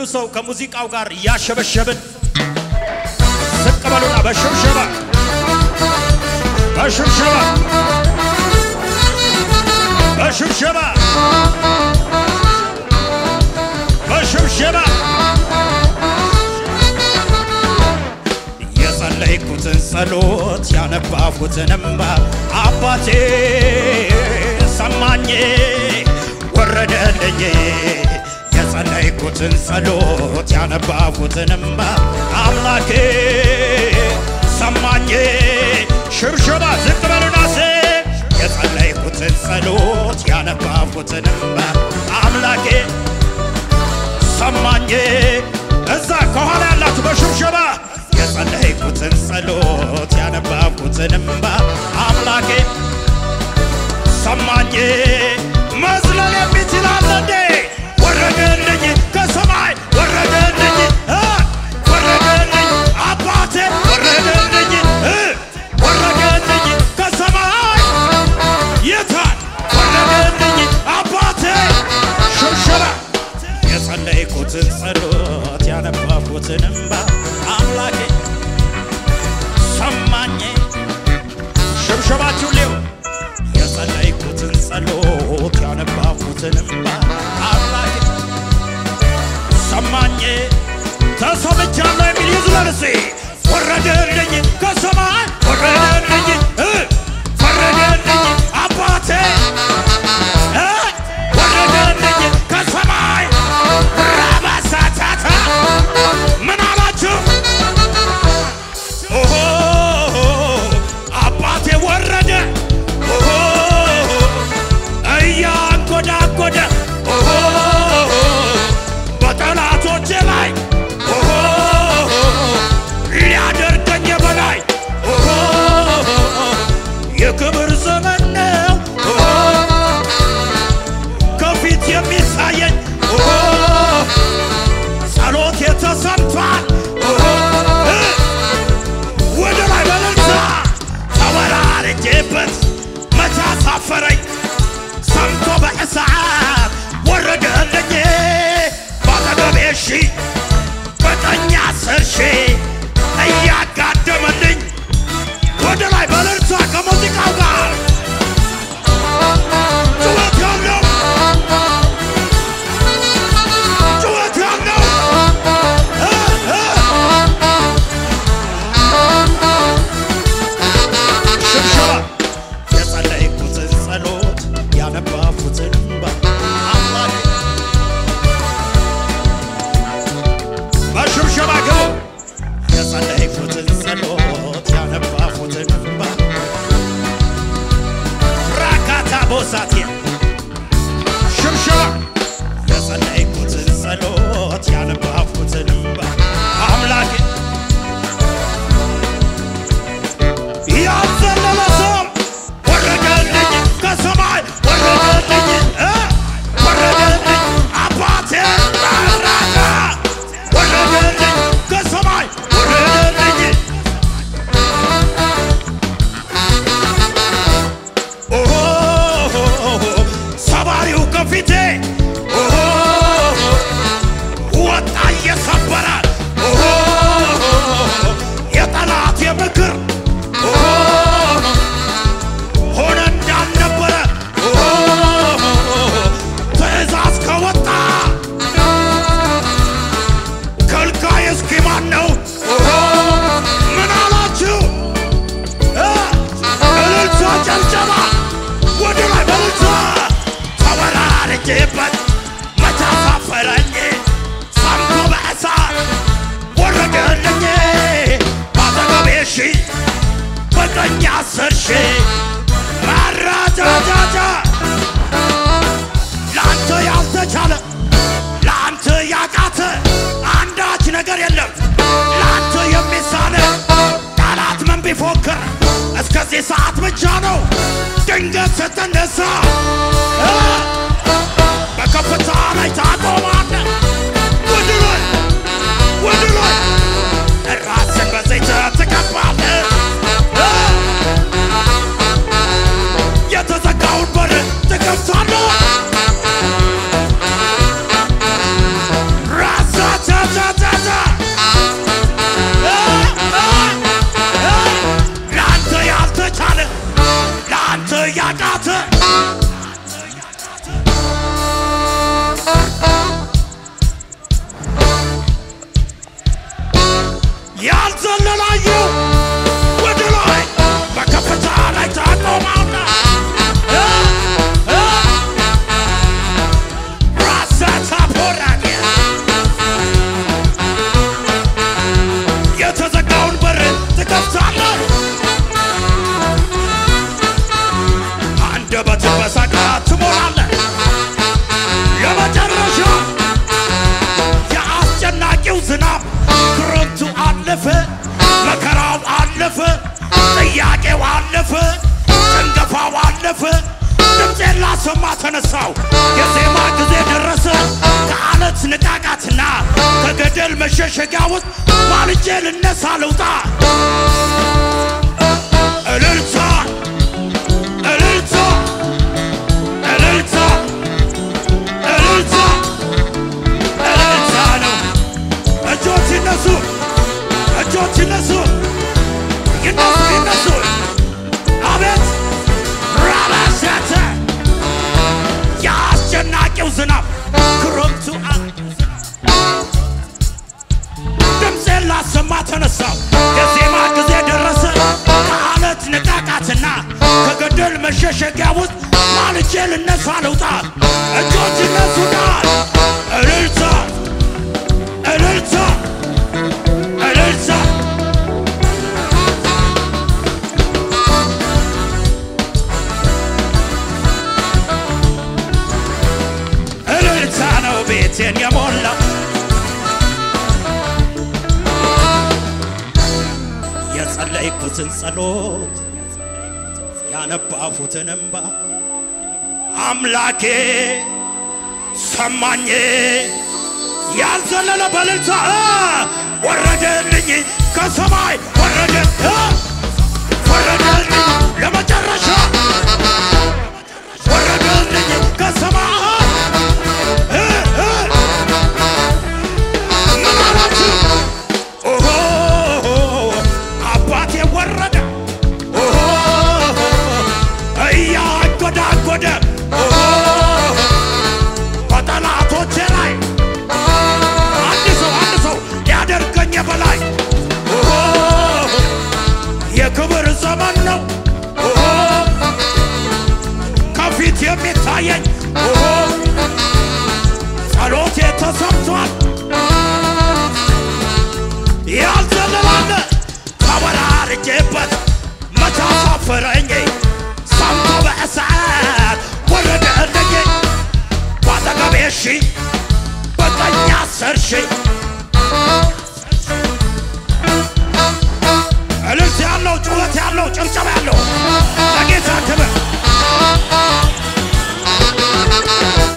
ሰው ከሙዚቃው ጋር እያሸበሸብን ዝቅ በሉና በሽብሸባ በሽብሸባ በሽብሸባ በሽብሸባ የጸለይኩትን ጸሎት ያነባኩትን እምባ አባቴ ሰማኝ ወረደልኝ የጸለይኩትን ጸሎት ያነባኩትን እምባ አምላኬ ሰማኝ ሽብሸባ ዝቅ በሉና ሴ የጸለይኩትን ጸሎት ያነባኩትን እምባ አምላኬ ሰማኝ እዛ ከኋላ ያላችሁ በሽብሸባ የጸለይኩትን ጸሎት ያነባኩትን እምባ አምላኬ ሰማኝ መዝለል የሚችል አለ እንዴ? ወረደልኝ ከሰማይ ወረደልኝ እ ወረደልኝ አባቴ ወረደልኝ እ ወረደልኝ ከሰማይ የታል ወረደልኝ አባቴ ሽብሸባ የጸለይኩትን ጸሎት ያነባኩትን እምባ አምላኬ ሰማኝ ሽብሸባችሁ ሊው የጸለይኩትን ጸሎት ያነባኩትን እምባ አምላኬ ሰማኝ ተሰምቻለሁ የሚል ይዝለል እስኪ ወረደልኝ ከሰማይ ወረደልኝ እ ወረደልኝ አባቴ እ ወረደልኝ ከሰማይ ራባሳታታ ምን አላችሁ? ኦሆ አባቴ ወረደ ኦሆ እያንጎዳጎደ ኦሆ በጠላቶቼ ላይ ኦሆ ሊያደርገኝ በላይ ኦሆ የክብር ዘመን ነው ኦሆ ከፊት የሚታየኝ ኦሆ ጸሎት የተሰምቷል ኦሆ እ ወደ ላይ በለልታ ተወራርጄበት መቻ ሳፈረኝ ሰምቶ በእሳት ወረደልኝ ባጠገቤ ሺ በቀኝ አስር ሺ እያጋደመልኝ ወደ ላይ በለልታ ከሙዚቃው ጋር ጩኸት ያለው ጩኸት ያለው እ እ ሽብሸባ የጸለይኩትን ጸሎት ያነባኩትን እምባ አምላኬ በሽብሸባ ግቡ የጸለይኩትን ጸሎት ያነባኩትን እምባ ራካታ ቦሳቴ ሽብሸባ የጸለይኩትን ጸሎት ያነባኩትን እምባ አምላኬ ያዘለለ ሰው ወረደልኝ ከሰማይ ወረደልኝ እ ወረደልኝ አባቴ ራራታ ወረደልኝ ከሰማይ ወረደልኝ ኦሆ ሰባሪው ከፊቴ ኦሆ ወጣ እየሰበረ ኦሆ የጠላት የምክር ኦሆ ሆነ እንዳልነበረ ኦሆ ትእዛዝ ከወጣ ከልካይ እስኪ ማን ነው? ኦሆ ምን አላችሁ? እ እልልታ ጨብጨባ ወደ ላይ በልልታ ተወራርጄበት ለአንተ ያቃተ ያልዘለላየው ወደ ላይ በከፍታ ላይ ታቆማለህ እ እ ራሳታ ፖራዲያ የተዘጋውን በር ትከፍታለህ። አንደበትን በሳቅ ትሞላለህ። የመጨረሻ የአስጨናቂው ዝናብ ክረምቱ አለፈ፣ መከራው አለፈ፣ ጥያቄው አለፈ፣ ጭንገፋው አለፈ። ድምፄን ላሰማ ተነሳው፣ የዜማ ጊዜ ደረሰ። ከአለት ንቃቃትና ከገደል መሸሸጊያ ውስጥ ማልጄ ልነሳ ልውጣ። እልልታ እልልታ እልልታ እልልታ እልልታ ነው። እጆች ይነሱ፣ እጆች ይነሱ፣ ይነሱ፣ ይነሱ። አቤት ራባሻተ የአስጨናቂው ዝናብ ክረምቱ አ- ድምፄን ላሰማ ተነሳው የዜማ ጊዜ ደረሰ። ከአለት ንቃቃትና ከገደል መሸሸጊያ ውስጥ ማልጄ ልነሳ ልውጣ። እጆች ይነሱና እልልታ እልልታ እልልታ እልልታ ነው ቤቴን የሞላው የጸለይኩትን ጸሎት ያነባሁትን እንባ አምላኬ ሰማኝ ያልዘለለ በልልታ እ ወረደልኝ ከሰማይ ወረደ እ ወረደልኝ ለመጨረሻ ወረደልኝ ከሰማይ እ እ ምን አላችሁ? ኦሆ አባቴ ወረደ ኦሆ እያጎዳጎደ ኦሆ በጠላቶቼ ላይ አንድ ሰው አንድ ሰው ያደርገኝ በላይ ኦሆ የክብር ዘመን ነው ኦሆ ከፊት የሚታየኝ ኦሆ ጸሎቴ ተሰምቷል ያልዘለላለ ተወራርጄበት መቻ ሳፈረኝ ሰምቶ በእሳት ወረደልኝ ባጠገቤ ሺ በቀኝ አስር ሺ